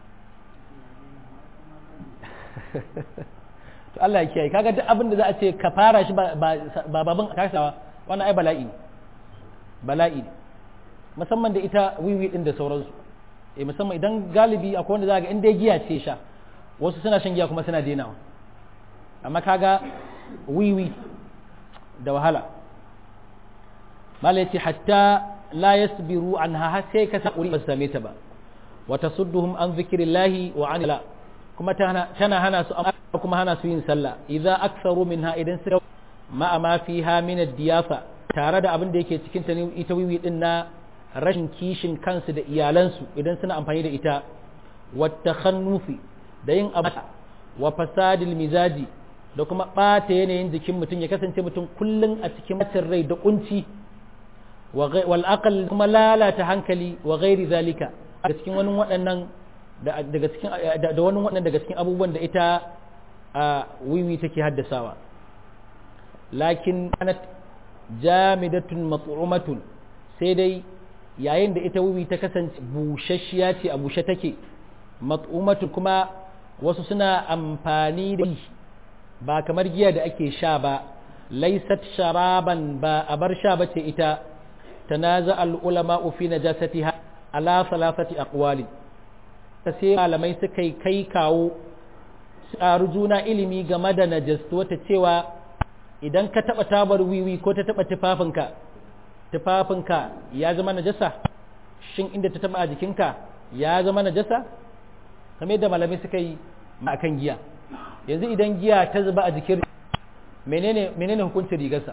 [SPEAKER 1] to Allah ya kiyaye kaga duk abin da za a ce ka fara shi ba babban kasawa wannan ai bala'i ne bala'i ne musamman da ita wiwi din da sauransu eh musamman idan galibi akwai wanda za ga in dai giya ce sha wasu suna shan giya kuma suna denawa amma kaga wiwi da wahala mala yace hatta la yasbiru anha har sai ka sakuri ba same ta ba wa tasudduhum an zikrillahi wa an la kuma tana hana su kuma hana su yin sallah idza aktharu minha idan suka ma ma fiha min ad-diyafa tare da abin da yake cikin ta ita wiwi din na rashin kishin kansu da iyalansu idan suna amfani da ita wa takhannufi da yin abu wa fasadil mizaji da kuma ɓata yanayin jikin mutum ya kasance mutum kullum a cikin macin rai da kunci wal aqal kuma lalata hankali wa ghairi zalika daga cikin wani waɗannan daga cikin da wani waɗannan daga cikin abubuwan da ita a wiwi take haddasawa lakin kanat jamidatun mat'umatun sai dai yayin da ita wiwi ta kasance bushashiya ce a bushe take mat'umatun kuma wasu suna amfani da ba kamar giya da ake sha ba laisat sharaban ba a bar sha bace ita tanaza al ulama fi najasatiha ala salasati aqwali sai malamai suka kai kawo tsaru juna ilimi game da najastu wata cewa idan ka taba tabar wiwi ko ta taba tufafinka tufafinka ya zama najasa shin inda ta taba a jikinka ya zama najasa kamar yadda malamai suka yi akan giya yanzu idan giya ta zuba a jikin menene menene hukuncin rigarsa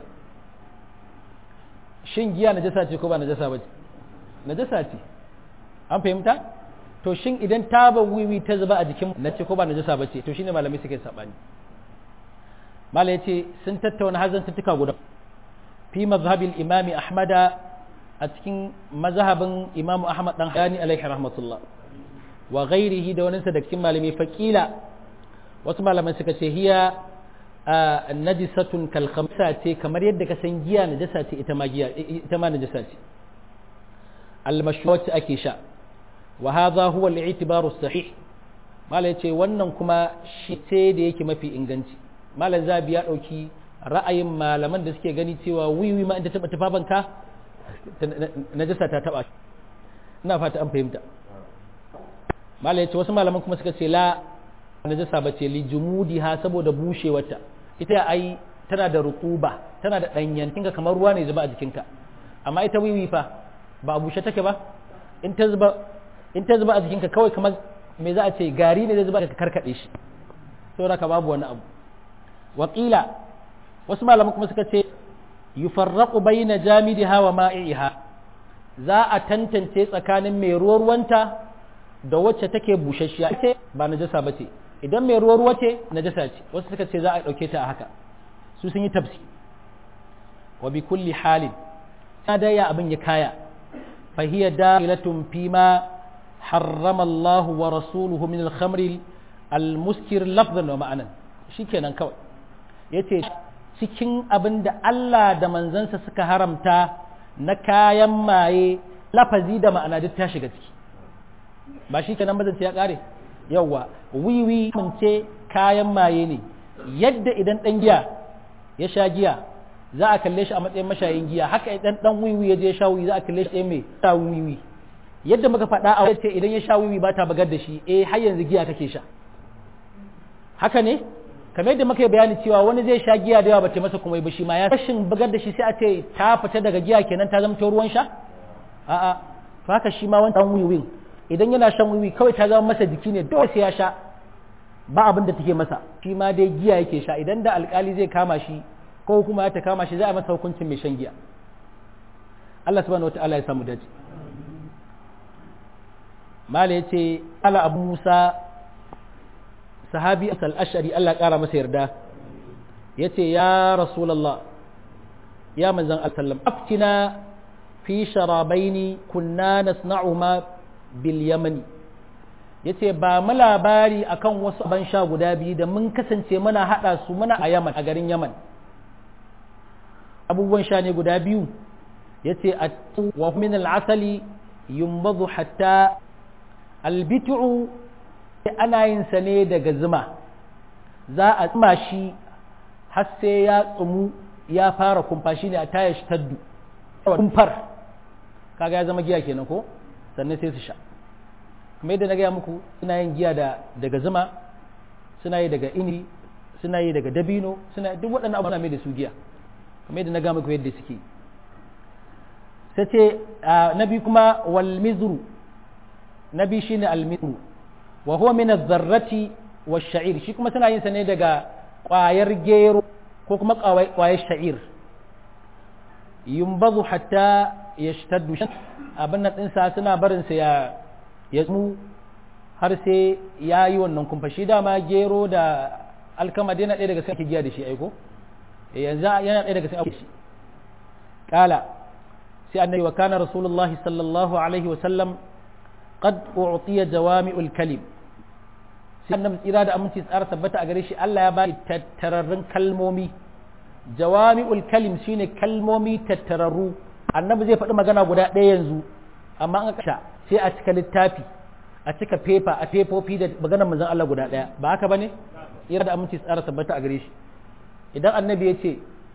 [SPEAKER 1] shin giya najasa ce ko ba najasa ba ce najasa ce an fahimta to shin idan taba wiwi ta zuba a jikin na ce ko ba najasa ba ce to shine malamai suka yi sabani mala yace sun tattauna hazan tuttuka guda fi mazhabil imami ahmada a cikin mazhabin imamu ahmad dan hani alaihi rahmatullah wa ghairihi da wani da cikin malamai faqila wasu malaman suka ce hiya najisatun kal khamsa ce kamar yadda ka san giya najasa ce ita ma giya ita ma najasa ce al mashrubat ake sha wa hadha huwa al i'tibaru sahih malai yace wannan kuma shi ce da yake mafi inganci malam zabi ya dauki ra'ayin malaman da suke gani cewa wiwi ma inda taba tufafanka najasa ta taba ina fata an fahimta malai yace wasu malaman kuma suka ce la najasa ba ce li jumudiha saboda bushewarta ita ai tana da rutuba tana da danyen kinga kamar ruwa ne zuba a jikinka amma ita wiwi fa ba a bushe take ba in ta zuba in ta zuba a jikinka kawai kamar me za a ce gari ne zai zuba ka karkade shi saboda ka babu wani abu wakila wasu malaman kuma suka ce yufarraqu bayna jamidiha wa ma'iha za a tantance tsakanin mai ruwa ruwanta da wacce take bushashiya ce ba najasa bace idan mai ruwa ruwa ce najasa ce wasu suka ce za a dauke ta a haka su sun yi tafsi wa bi kulli halin da ya abin ya kaya fa hiya da'ilatun fi ma harrama Allah wa rasuluhu min al-khamr al-muskir lafzan wa ma'anan shikenan kawai yace cikin abin da Allah da manzansa suka haramta na kayan maye lafazi da ma'ana duk ta shiga ciki ba shi kenan bazance ya kare yawa wiwi mun ce kayan maye ne yadda idan dan giya ya sha giya za a kalle shi a matsayin mashayin giya haka idan dan wiwi ya je sha wiwi za a kalle shi mai sha wiwi yadda muka faɗa a wace idan ya sha wiwi ba ta bagar da shi eh har yanzu giya kake sha haka ne kamar yadda muka yi bayani cewa wani zai sha giya da yawa ba ta masa kuma ba shi ma ya rashin bugar da shi sai a ce ta fita daga giya kenan ta zama ruwan sha a'a to haka shi ma wannan wiwin idan yana shan wiwi kawai ta zama masa jiki ne dole sai ya sha ba abin da take masa shi ma dai giya yake sha idan da alkali zai kama shi ko kuma ya ta kama shi za a masa hukuncin mai shan giya Allah subhanahu wataala ya samu dace mala yace ala abu musa sahabi asal ashari Allah ƙara masa yarda ya ce ya rasulallah ya manzan alsallam aftina fi sharabaini kunna nasna'uhuma bil yamani ya ce ba mu labari akan wasu ban sha guda biyu da mun kasance muna haɗa su muna a yaman a garin yaman abubuwan sha ne guda biyu ya ce a wa min al'asali yumbadu hatta albitu ana yin sa ne daga zuma za a tsuma shi har sai ya tsumu ya fara kumfa shi ne a taya shi taddu kumfar kaga ya zama giya kenan ko sannan sai su sha kuma yadda na gaya muku suna yin giya da daga zuma suna yi daga ini suna yi daga dabino suna duk waɗannan abubuwa mai da su giya kuma yadda na gaya muku yadda suke sai ce na biyu kuma wal mizru na biyu shine al mizru wa huwa min az-zarrati wash-sha'ir shi kuma suna yin sa ne daga ƙwayar gero ko kuma ƙwayar sha'ir yumbazu hatta yashtaddu abin nan ɗinsa suna barin sa ya ya tsumu har sai ya yi wannan kumfa shi dama gero da alkama dai na ɗaya daga cikin giya da shi aiko yanzu yana ɗaya daga cikin shi kala sai annabi wa kana rasulullahi sallallahu alaihi wa sallam qad u'tiya jawami'ul kalim sai annabi tsira da aminci tsara tabbata a gare shi Allah ya ba tattararrun kalmomi jawami'ul kalim shine kalmomi tattararru annabi zai faɗi magana guda ɗaya yanzu amma an kasha sai a cika littafi a cika fefa a fefofi da maganar manzon Allah guda ɗaya ba haka bane tsira da aminci tsara tabbata a gare shi idan annabi ya ce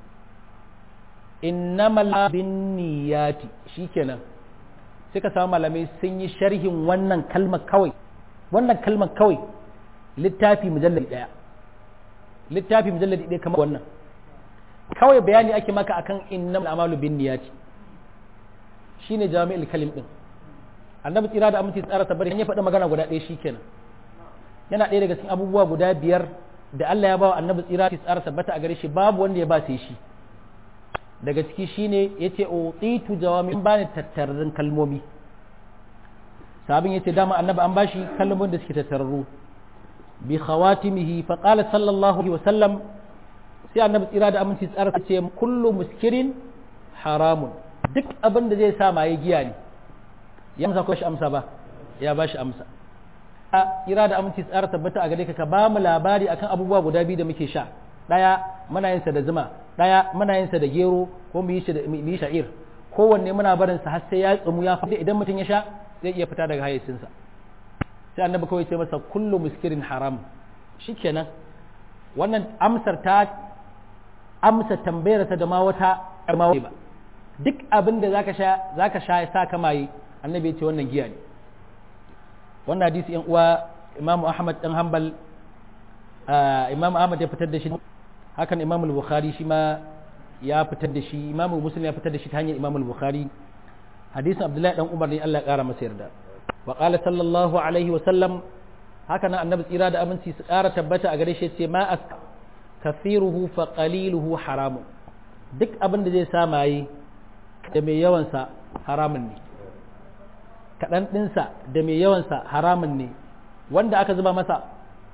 [SPEAKER 1] innamal binniyati shikenan sai ka samu malamai sun yi sharhin wannan kalmar kawai wannan kalmar kawai littafi mujalladi daya littafi mujalladi daya kamar wannan kawai bayani ake maka akan innamal amalu binniyati shine jami'ul kalim din annabi tsira da aminci tsara tabbata ya faɗi magana guda ɗaya shikenan yana ɗaya daga cikin abubuwa guda biyar da Allah ya ba wa annabi tsira da tsara tabbata a gare shi babu wanda ya ba sai shi daga ciki shine yace utitu jawami in bani tattararrun kalmomi sabin yace dama annabi an bashi kalmomin da suke tattararru bi khawatimihi fa qala sallallahu alaihi wasallam sai annabi tsira da aminci tsara ce kullu muskirin haramun duk abin da zai sa maye giya ne ya amsa ko shi amsa ba ya bashi amsa tsira da aminci tsara tabbata a gare ka ka ba mu labari akan abubuwa guda biyu da muke sha daya muna yin sa da zuma daya muna yin sa da gero ko mu yi shi da mu yi sha'ir kowanne muna barin sa har sai ya tsumu ya fada idan mutum ya sha zai iya fita daga hayyacin sa sai annabi kawai ce masa kullu muskirin haram shikenan wannan amsar ta amsa tambayar ta da ma wata ma ba duk abin da zaka sha zaka sha ya sa kamaye annabi ya ce wannan giya ne wannan hadisi yan uwa imamu ahmad dan hanbal imam ahmad ya fitar da shi hakan imam al-bukhari shi ma ya fitar da shi imamu muslim ya fitar da shi ta hanyar imamu bukhari hadisin abdullahi dan umar ne Allah ya kara masa yarda wa qala sallallahu alaihi wa sallam haka nan annabi tsira da aminci su kara tabbata a gare shi ce ma as kathiruhu fa qaliluhu haramun duk abin da zai sa maye da mai yawan sa haramun ne kaɗan ɗinsa da mai yawansa haramun ne wanda aka zuba masa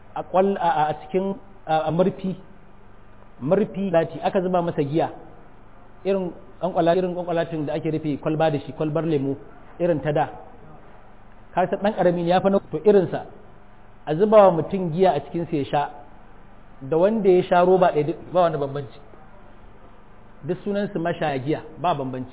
[SPEAKER 1] a cikin murfi murfi lati aka zuba masa giya irin kankwala irin kankwalatin da ake rufe kwalba da shi kwalbar lemo irin ta da kasa ɗan ƙarami ne ya fi to irinsa a zuba wa mutum giya a cikinsa ya sha da wanda ya sha roba ɗaya ba wani bambanci duk sunansu mashaya giya ba bambanci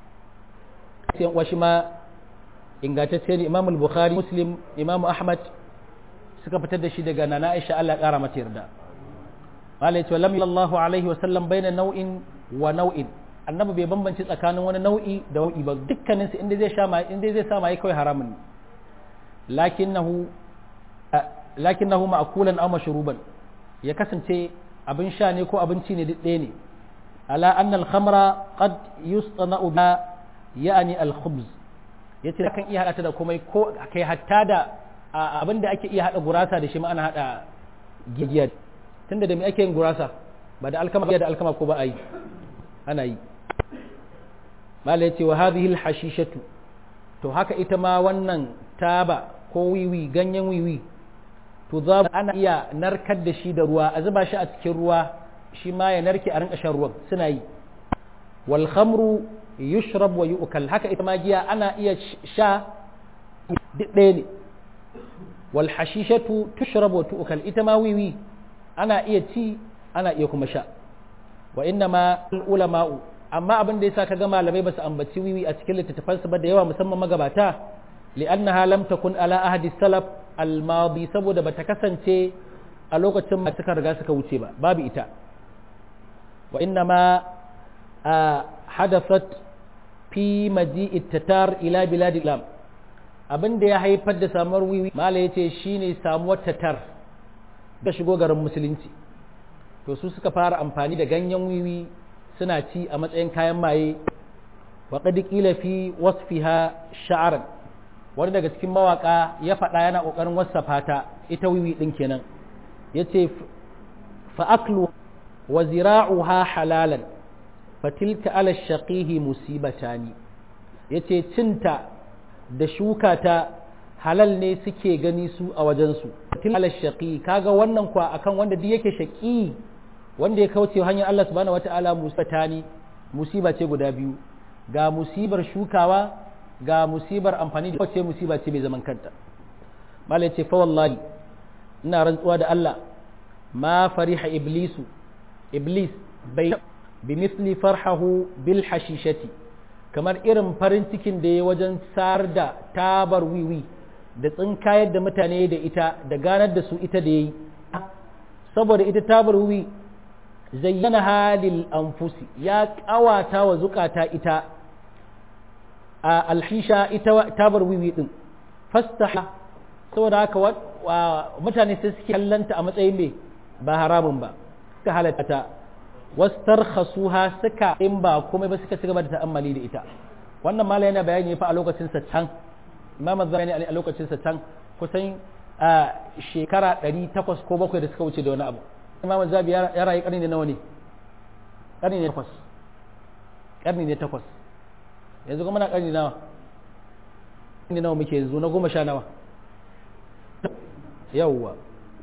[SPEAKER 1] sai washi ma ingantacce ne imam bukhari muslim imam ahmad suka fitar da shi daga nana aisha Allah kara mata yarda qala ya lam sallallahu alaihi wa sallam baina nau'in wa nau'in annabi bai bambanci tsakanin wani nau'i da nau'i ba dukkanin su inda zai sha mai inda zai sa mai kawai haramun ne lakinnahu lakinnahu ma'kulan aw mashruban ya kasance abin sha ne ko abinci ne duk ɗaya ne ala anna al-khamra qad yustana'u ba ya'ni al-khubz ya ce kan iya haɗa ta da komai ko kai hatta da abin da ake iya haɗa gurasa da shi ma ana haɗa gigiyar tunda da me ake yin gurasa ba da alkama da alkama ko ba a yi ana yi mala yace wa hadhihi alhashishatu to haka ita ma wannan taba ko wiwi ganyen wiwi to za ana iya narkar da shi da ruwa a zuba shi a cikin ruwa shi ma ya narke a rinka shan ruwan suna yi wal khamru yushrab wa yu'kal haka ita ma giya ana iya sha duk ɗaya ne wal hashishatu tushrab wa tu'kal ita ma wiwi ana iya ci ana iya kuma sha wa inna ma ulama'u amma abin da yasa kaga malamai basu ambaci wiwi a cikin littattafansu ba da yawa musamman magabata li'annaha lam takun ala ahadi salaf al-madi saboda bata kasance a lokacin da suka riga suka wuce ba babu ita wa inna ma hadathat fi maji'i tatar ila bilad islam abin da ya haifar da samuwar wiwi mala yace shine samuwar tatar da shigo garin musulunci to su suka fara amfani da ganyen wiwi suna ci a matsayin kayan maye wa qad qila fi wasfiha sha'ran wani daga cikin mawaka ya faɗa yana ƙoƙarin wasafa ta ita wiwi ɗin kenan yace fa aklu wa zira'uha halalan fatilka ala shaqihi musibatani yace cinta da shuka ta halal ne suke gani su a wajensu fatilka ala shaqi kaga wannan kwa akan wanda duk yake shaqi wanda ya kauce hanyar Allah subhanahu wataala musibatani musiba ce guda biyu ga musibar shukawa ga musibar amfani da wace musiba ce mai zaman kanta malai ce fa wallahi ina rantsuwa da Allah ma fariha iblisu iblis bai bi misli farhahu bil hashishati kamar irin farin cikin da ya wajen sar da tabar wiwi da tsinkayar da mutane da ita da ganar da su ita da yayi saboda ita tabar wiwi zayyana halil anfusi ya kawata wa zukata ita a alhisha ita tabar wiwi din fastaha saboda haka mutane sai suke kallanta a matsayin mai ba haramun ba suka halatta ta wastarkhasuha suka in ba komai ba suka cigaba da ta'ammali da ita wannan mala yana bayani fa a lokacin sa can imam az-zamani a lokacin sa can kusan shekara 800 ko 7 da suka wuce da wani abu imam az-zabi ya rayu karni ne nawa ne karni ne 8 karni ne 8 yanzu kuma na ƙarni nawa ƙarni nawa muke yanzu na goma sha nawa yawwa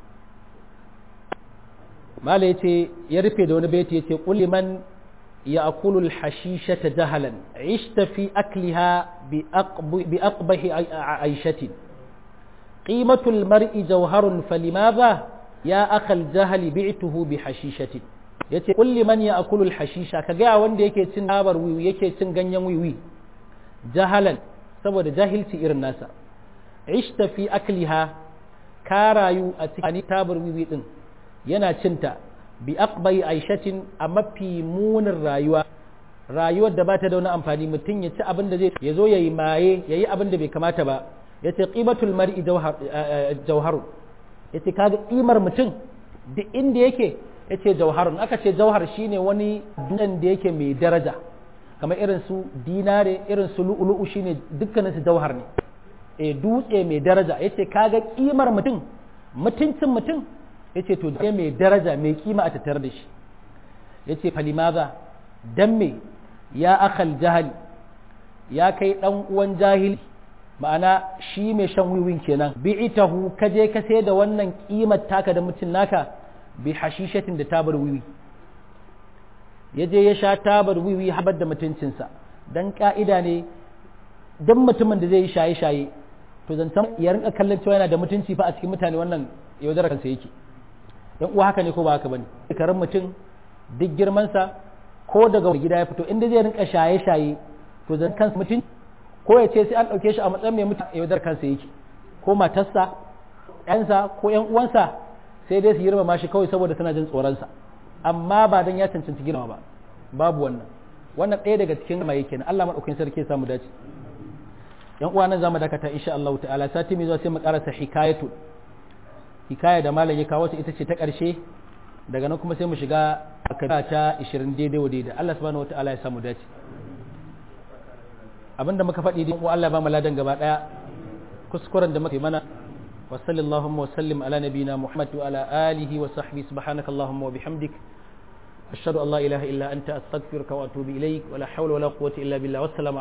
[SPEAKER 1] mala ya ce ya rufe da wani baiti ya ce ƙulli man ya akulu hashisha ta jahalan ishta fi akliha bi aqbahi aishatin qimatul mar'i jawharun falimadha ya akal jahali bi'tuhu bi hashishatin yace kulli man ya akulul hashisha ka ga wanda yake cin tabar wiwi yake cin ganyen wiwi jahalan saboda jahilci irin nasa ishta fi akliha ka rayu a cikin tabar wiwi din yana cinta bi aqbai aishatin a mafi munin rayuwa rayuwar da bata da wani amfani mutum ya ci abin da zai ya zo yayi maye yayi abin da bai kamata ba yace qimatul mar'i jawhar yace kaga kimar mutum duk inda yake yace jauharun aka ce jauhar shine wani dunan da yake mai daraja kamar irin su dinare irin su lu'ulu'u shine dukkanin su jauhar ne e dutse mai daraja yace kaga kimar mutum mutuncin mutum yace to dutse mai daraja mai kima a tattare da shi yace falimaza dan me ya akhal jahali ya kai dan uwan jahili ma'ana shi mai shan wiwin kenan bi'itahu ka je ka sai da wannan kimar taka da mutum naka bi hashishatin da tabar wiwi ya je ya sha tabar wiwi habar da mutuncinsa dan ka'ida ne dan mutumin da zai yi shaye-shaye to zantan ya rinka kallon cewa yana da mutunci fa a cikin mutane wannan yaudarar kansa yake dan uwa haka ne ko ba haka bane karan mutum duk girmansa ko daga gida ya fito inda zai rinka shaye-shaye to zan kansa mutunci ko ya ce sai an ɗauke shi a matsayin mai mutum yaudar kansa yake ko matarsa ƴansa ko ƴan uwansa sai dai su girmama shi kawai saboda tana jin tsoronsa amma ba dan ya cancanci girma ba babu wannan wannan ɗaya daga cikin ma yake Allah madaukakin sarki ya samu dace yan uwa nan zamu dakata insha Allah ta'ala sati mai zuwa sai mu karasa hikayatu hikaya da malam ya kawo ta ita ce ta ƙarshe daga nan kuma sai mu shiga akada ta 20 daidai wa daidai Allah subhanahu wataala ya samu dace abinda muka faɗi din Allah ba mu ladan gaba daya kuskuren da muka yi mana wa sallallahu wa sallim ala nabina Muhammad wa ala alihi wa sahbihi subhanaka allahumma wa bihamdik ashhadu an la ilaha illa anta astaghfiruka wa atubu ilaik wa la hawla wa la quwwata illa billah wassalamu